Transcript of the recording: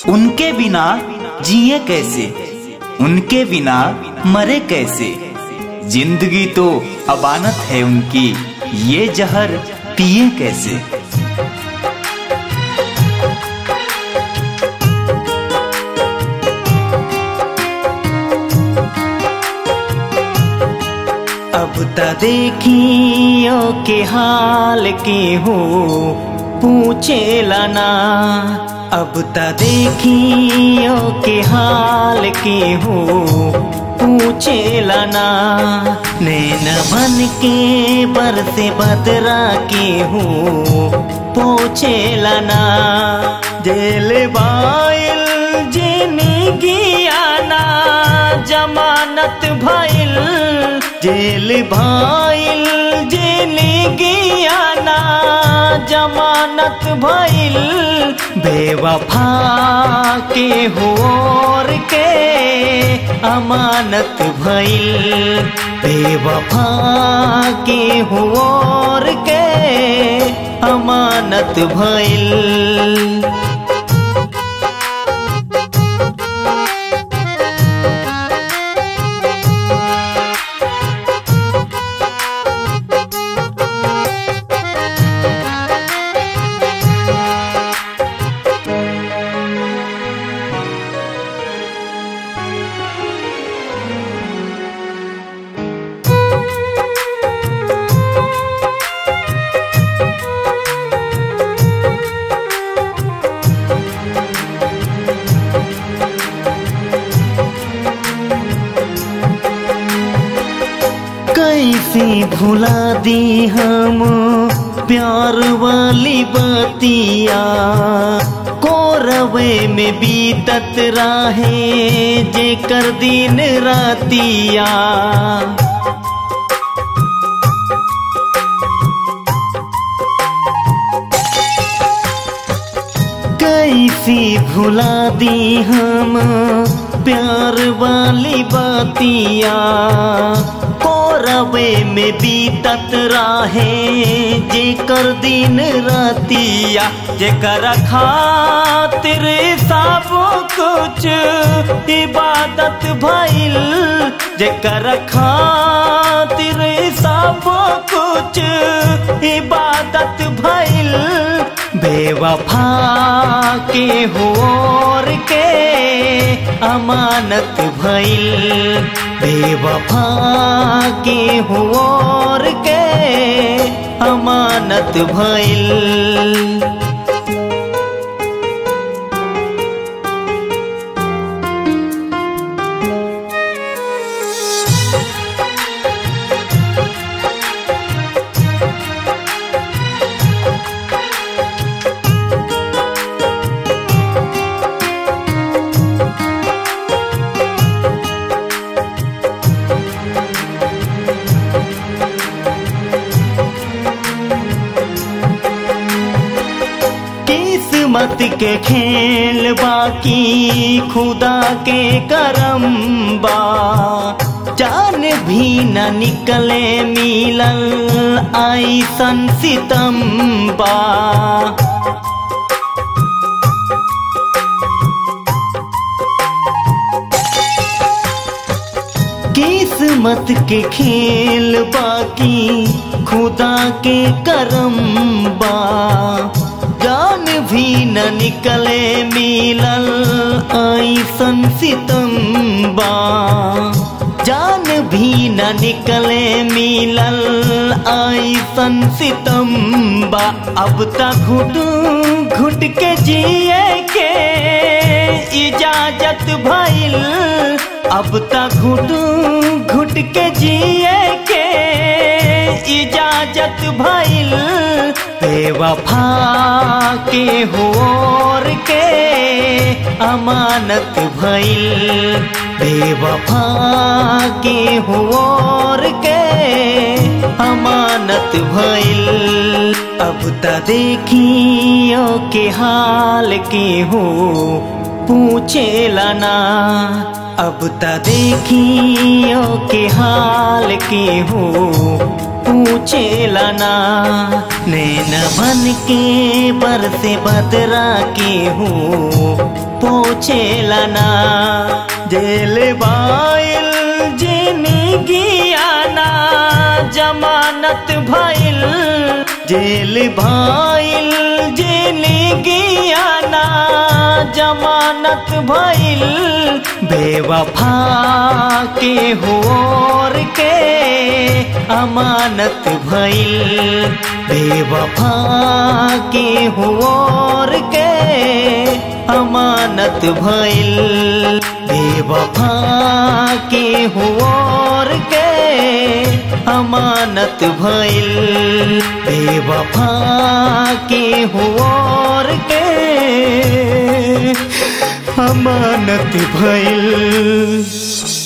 उनके बिना जिए कैसे उनके बिना मरे कैसे जिंदगी तो अबानत है उनकी ये जहर पिए कैसे अब त देखियो के हाल के हो पूछे लाना अब त देखियो के हाल के हो पूछे लाना नैन बन के बरसे बदरा के हो पूछे लाना जेल बाइल जिंदगी आना जमानत भइल जेल भाइल जिंदगी आना जमानत भइल बेवफा के होर के अमानत भइल बेवफा के होर के अमानत भइल कैसे भुला दी हम प्यार वाली बतिया कोरवे में बीतत राहे जे कर दिन रातिया कैसी भुला दी हम प्यार वाली बातिया कोरवे में बीतत राहे जे कर दिन रातिया जे कर खातिर सब कुछ इबादत भइल जे कर खातिर सब कुछ इबादत भइल बेवफा के होर के अमानत भइल बेवफा के होर के अमानत भइल किस्मत के खेल बाकी खुदा के करम बा जान भी न निकले मिलल आई सन सितम बा किस्मत के खेल बाकी खुदा के करम बा जान भी न निकले मिलल आई सन सितम्बा जान भी न निकले मिलल आई सन सितम्बा अब तक घुट घुट के जिए के इजाजत भइल अब तक घुट घुट के जिए के इजाजत भइल बेवफा के होर के अमानत भइल बेवफा के होर के अमानत भइल अब त देखियो के हाल के हो पूछे लाना अब त देखियो के हाल के हो पूछे लाना नैन बन के बरसे बदरा के हो पूछेला ना जेल बाइल जिनगियाना जमानत भइल जेल भाइल जिनगियाना जमानत भइल बेवफा के होर के अमानत भइल बेवफा के होर के अमानत भइल बेवफा के होर के अमानत भइल बेवफा के होर के अमानत भइल